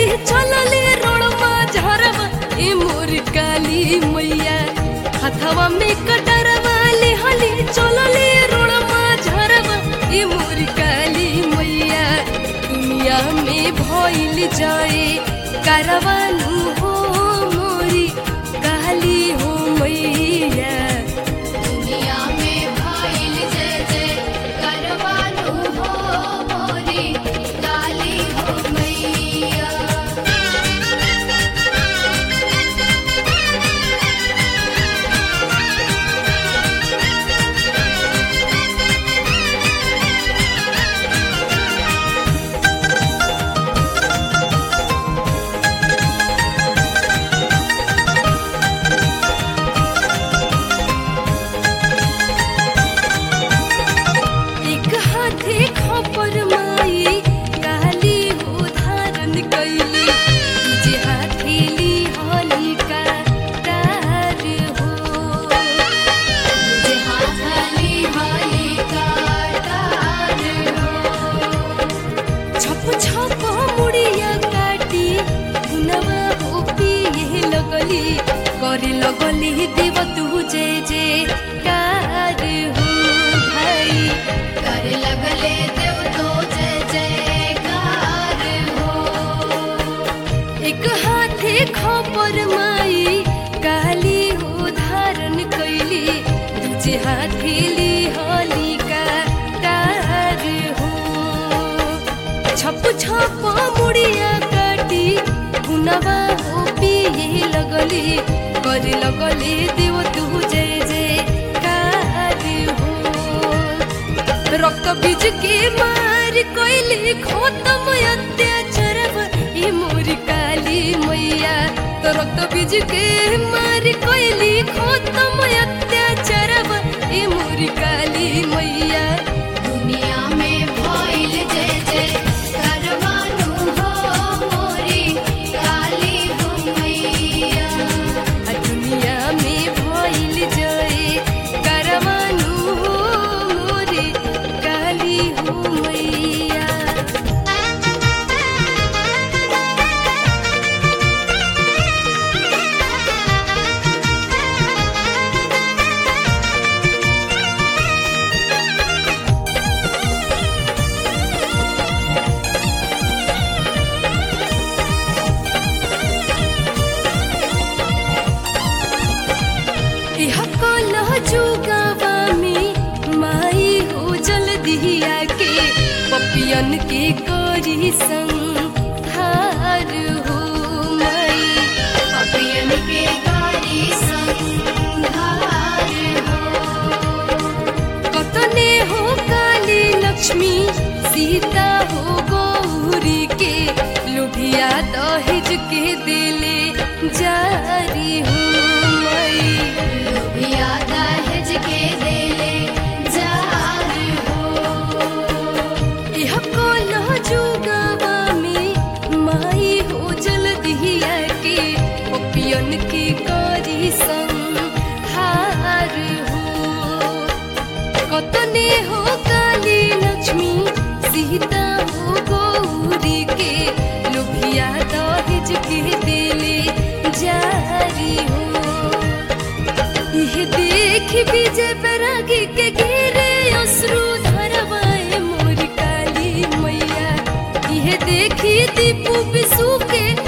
लेहली चलले रोड़मा झरवा ए मोर काली मैया हथवा में कटरवा लेहली चलले रोड़मा झरवा ए मोर काली मैया दुनिया में भइल जाए कारवानु हो मोरी काली हो मैया दुनिया में भाईल जय जय करवानु हो मोरी काली हो मैया एक हाथे खपर माई काली हो धारण कैली जे हाथेली हलिका तार हो जे हाथली वाली काटार हो छप छप मुड़िया काटी गुनवा हो पिए लगली करे लगली देव तू जे जे कार हो भाई कर लगले देव तो जय जयकार हो एक हाथे खपर माई काली हो धारण कैली दूजे हाथेली हलिका तार हो छप छप मुड़िया काटी गुनवा हो पिए लगली करे लगली देव तू जय जय कार हो रक्त बीज के मार कोइली खोतम अत्याचार ए मोरी काली मैया तो रक्त बीज के मार कोइली खोतम अत्याचार ए मोरी काली मैया दुनिया में भाईल जय जय करवानु हो मोरी काली हो मैया आ दुनिया में भइल जय करवानु हो मोरी काली हो मैया इह कलह जुगावा में माई हो जल्दिया के पपियन के करी संहार हो माई पपियन के कारी संघार हो कतने हो काली लक्ष्मी सीता हो गौरी के लुभिया दहेज के दिले जारी हो माई लोभिया दहेज के देले जार हो यह कलह जुगावा में माई हो जल्दिया के पपियन के करी संहार हो कतने हो काली लक्ष्मी सीता हो गौरी के लुभिया दहेज के दिले जारी हो यह देख विजय बैरागी के घेरे अश्रु धरवाए मोर काली मैया यह देखी दीपू बिसु के